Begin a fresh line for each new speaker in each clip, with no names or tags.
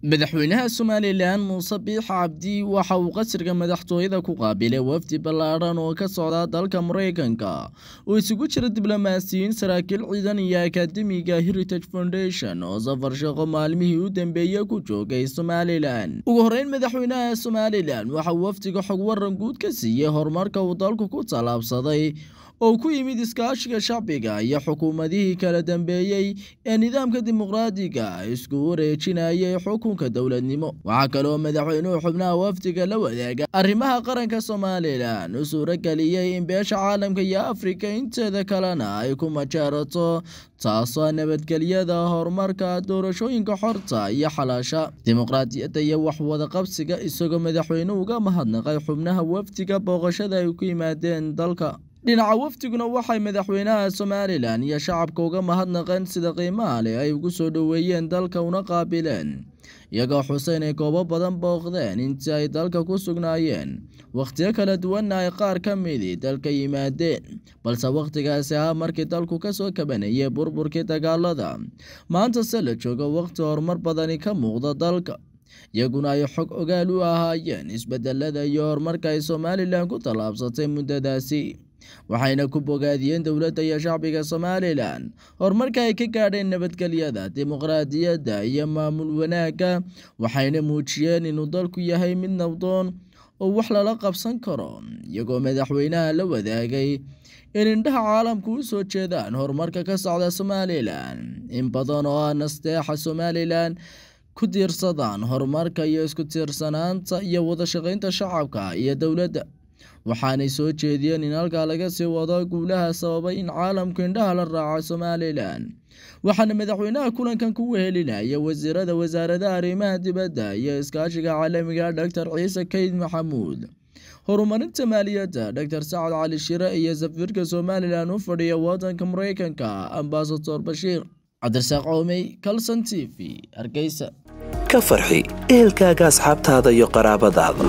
madaxweynaha somalilan muuse biix cabdi waxa uu qasriga madaxtooyada ku qaabilay wafdi ballaadhan oo ka socda dalka maraykanka oo isugu jira diblomaasiyiin saraakiil ciidan iyo akademiga heritage foundation oo safar shaqo maalmihii u dambeeyey ku joogay somalilan ugu horeyn madaxweynaha somalilan waxa uu wafdiga xog waran guud ka siiyey horumarka uu dalku ku tallaabsaday oo ku yimid iskaashiga shacbiga iyo xukuumadihii kala dambeeyey ee nidaamka dimuqraadiga isku wareejinayay xukunka dowladnimo waxaa kaloo madaxweynuhu xubnaha wafdiga la wadaaga arrimaha qaranka somalilan u suurageliyey in beesha caalamka iyo afrika inteeda kalena ay ku majaarato taasoo nabadgelyada horumarka doorashooyinka xorta iyo xalaasha dimuqraadiyadda iyo waxwadaqabsiga isagoo madaxweynuhu uga mahadnaqay xubnaha wafdiga booqashada ay ku yimaadeen dalka dhinaca wafdiguna waxay madaxweynaha somalilan iyo shacabka uga mahadnaqeen sida qiimaha leh ay ugu soo dhoweeyeen dalka una qaabileen iyagoo xuseyn ay goobo badan booqdeen intii ay dalka ku sugnaayeen wakhtiyo kala duwanna ay qaar ka midii dalka yimaadeen balse wakhtigaasi ahaa markii dalku kasoo kabanayay burburkii dagaalada maanta se la joogo wakhti horumar badani ka muuqda dalka iyaguna ay xog ogaal u ahaayeen isbedelada iyo horumarka ay somalilan ku tallaabsatay muddadaasi waxayna ku bogaadiyeen dowladda iyo shacbiga somalilan horumarka ay ka gaadheen nabadgelyada dimuqraadiyadda iyo maamul wanaagga waxayna muujiyeen inuu dalku yahay mid nabdoon oo wax lala qabsan karo iyagoo madaxweynaha la wadaagay in indhaha caalamku u soo jeedaan horumarka ka socda somalilan in badan oo ah nasteexa somalilan ku tiirsadaan horumarka iyo isku tiirsanaanta iyo wadashaqeynta shacabka iyo dowladda waxaanay soo jeediyeen in halkaa laga sii wado guulaha sababay in caalamku indhaha la raaco somalilan waxaana madaxweynaha kulankan ku wehelinaya wasiirada wasaaradaha arrimaha dibadda iyo iskaashiga caalamiga doctor ciise kayd maxamuud horumarinta maaliyadda doctor sacad cali shire iyo safiirka somalilan u fadhiya wadanka maraykanka ambasador bashiir cabdirasaaq coomey calson t v hargeysa
ka farxi ehelkaaga asxaabtaada iyo qaraabadaada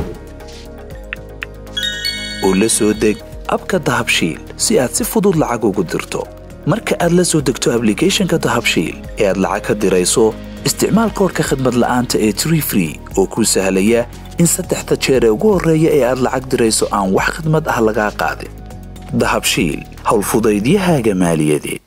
oo la soo deg abka dahabshiil si aad si fudud lacag ugu dirto marka aad la soo degto ablicathonka dahabshiil ee aad lacag ka dirayso isticmaal koorka khadmad la'aanta ee tree free oo kuu sahlaya in saddexda jeer ee ugu horreeya ee aad lacag dirayso aan wax khadmad ah lagaa qaadin dahabshiil howlfudaydiyahaaga maaliyadeed